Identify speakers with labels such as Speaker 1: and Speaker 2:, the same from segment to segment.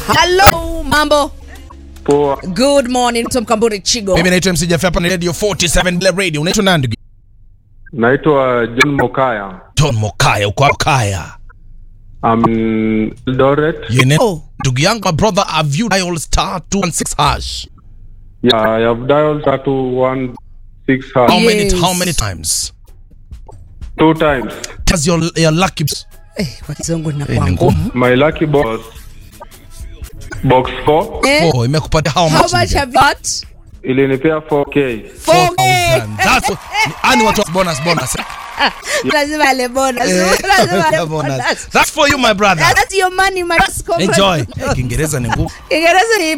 Speaker 1: Hello, mambo.
Speaker 2: Poa,
Speaker 1: Good morning, Tom Kamburi Chigo.
Speaker 3: Mimi naitwa MC Jaffa hapa ni Radio 47 Black Radio. Unaitwa nani ndugu?
Speaker 2: naitwa John Mokaya.
Speaker 3: John Mokaya, uko hapo Kaya.
Speaker 2: I'm in Eldoret.
Speaker 3: Yene.
Speaker 1: Oh.
Speaker 3: Ndugu yangu my brother have you dialed star 216 hash?
Speaker 2: Yeah, I have dialed star two one six hash
Speaker 3: How many
Speaker 1: Yes.
Speaker 3: how many times?
Speaker 2: two times.
Speaker 3: Does your your lucky
Speaker 1: Eh, kwa kizungu na
Speaker 3: Eh, ni
Speaker 1: kwangu.
Speaker 3: ngumu.
Speaker 2: My lucky box box 4
Speaker 1: Eh,
Speaker 3: Oh, imekupatia how
Speaker 1: how
Speaker 3: much?
Speaker 1: much
Speaker 3: ndugu?
Speaker 1: have you got?
Speaker 2: ilinipea 4k.
Speaker 3: 4,000. That's what- ani watu wa bonus bonus.
Speaker 1: Lazima ale bonus.
Speaker 3: Eh,
Speaker 1: Lazima ale
Speaker 3: bonus.
Speaker 1: bonus.
Speaker 3: That's for you my brother.
Speaker 1: That's your money, my boss.
Speaker 3: Enjoy. Eh, Kiingereza ni ngumu.
Speaker 1: Kiingereza ni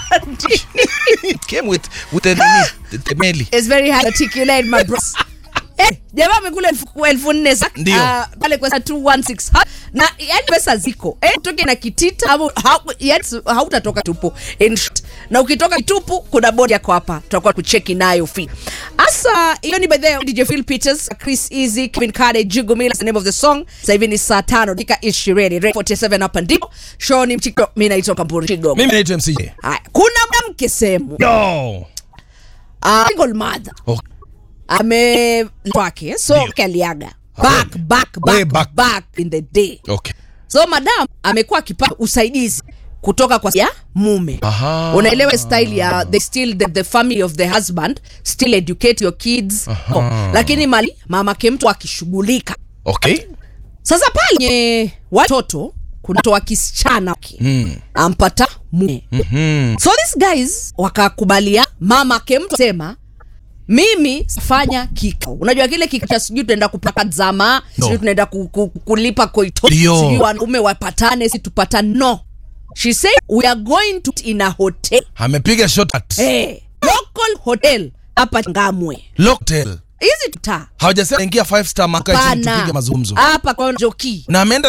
Speaker 3: It came with with the the, the meli.
Speaker 1: It's very hard to articulate, my bros. Eh, jamaa amekula elfu elfu nne sa
Speaker 3: Ndio.
Speaker 1: ah, pale kwa 216 ha, na yani pesa ziko eh, toke na kitita au ha, yani hautatoka tupu in short. na ukitoka kitupu kuna bodi yako hapa tutakuwa kucheki nayo fi hasa hiyo ni by the way, DJ Phil Peters Chris Easy Kevin Kade Jugumila the name of the song sasa hivi ni saa tano dakika 20 Red 47 hapa ndipo show ni mchiko mimi naitwa Kamburi Chigo
Speaker 3: Mimi naitwa MC.
Speaker 1: Haya, kuna mwanamke sehemu
Speaker 3: Yo.
Speaker 1: uh, single mother
Speaker 3: Oh,
Speaker 1: ame wake so
Speaker 3: Ndio.
Speaker 1: kaliaga back back
Speaker 3: Way
Speaker 1: back,
Speaker 3: back.
Speaker 1: back in the day
Speaker 3: okay.
Speaker 1: so madam amekuwa akipata usaidizi kutoka kwa ya mume
Speaker 3: Aha.
Speaker 1: unaelewa style ya they still the, the family of the husband still educate your kids oh, lakini mali mamake mtu akishughulika
Speaker 3: Okay.
Speaker 1: sasa pale watoto kuna mtoto wa kisichana
Speaker 3: Mm.
Speaker 1: ampata mume
Speaker 3: Mhm.
Speaker 1: so these guys wakakubalia mama ke mtu sema mimi sifanya kikao unajua kile kikao cha sijui tunaenda kupaka zama
Speaker 3: No.
Speaker 1: sijui tunaenda ku, ku, kulipa koito
Speaker 3: Ndio.
Speaker 1: sijui wanaume wapatane si tupatane no she said we are going to in a hotel
Speaker 3: Amepiga shot at
Speaker 1: hey, local hotel hapa ngamwe
Speaker 3: Locktail.
Speaker 1: hizi tutaa
Speaker 3: Hawajasema ingia 5 star maka chini
Speaker 1: pana
Speaker 3: tupige mazungumzo.
Speaker 1: hapa kwa joki
Speaker 3: Na ameenda